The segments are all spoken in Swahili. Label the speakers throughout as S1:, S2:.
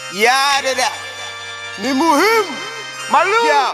S1: ya dada ni muhimu
S2: Malum,
S1: ya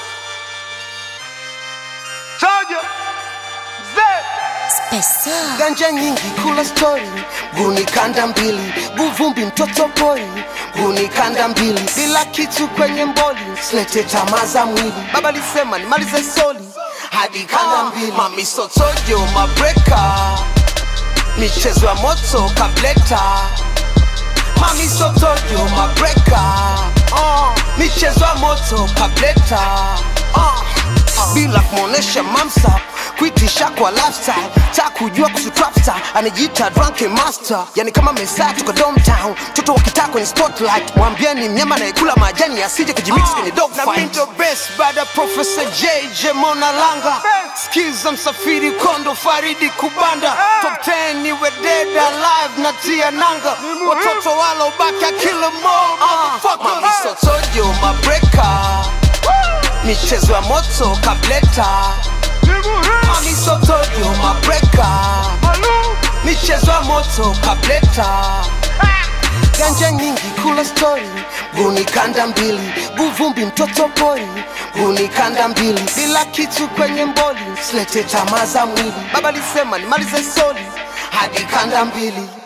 S2: Soja, Mzee,
S3: Spesa.
S1: ganja nyingi kula stori guni kanda mbili buvumbi mtoto pori guni kanda mbili bila kitu kwenye mboli silete tamaa za mwili baba lisema nimalize soli hadi kanda mbili mamisotojo mabreka michezo ya moto kableta mamisotojo mabreka uh, michezo ya moto kableta uh, bila kumwonesha mamsa kuitisha kwa lifestyle ta kujua kusutrapsta anajiita drunken master yani kama mesaa tuko domtown mtoto wakitaa kwenye spotlight mwambieni mnyama anayekula majani asije kujimix kwenye dog na mindo best baada professor jj mona langa skiza msafiri kondo faridi kubanda top 10 niwe dead alive na tia nanga watoto wala ubaki akila mo mamisotojo mabreka michezo ya moto kableta
S2: ni muhimu.
S1: mamisotojo mabreka
S2: Malum,
S1: michezo ya moto kableta ganja nyingi kula stori guni kanda mbili buvumbi mtoto pori guni kanda mbili bila kitu kwenye mboli silete tamaa za mwili baba lisema nimalize soli hadi kanda mbili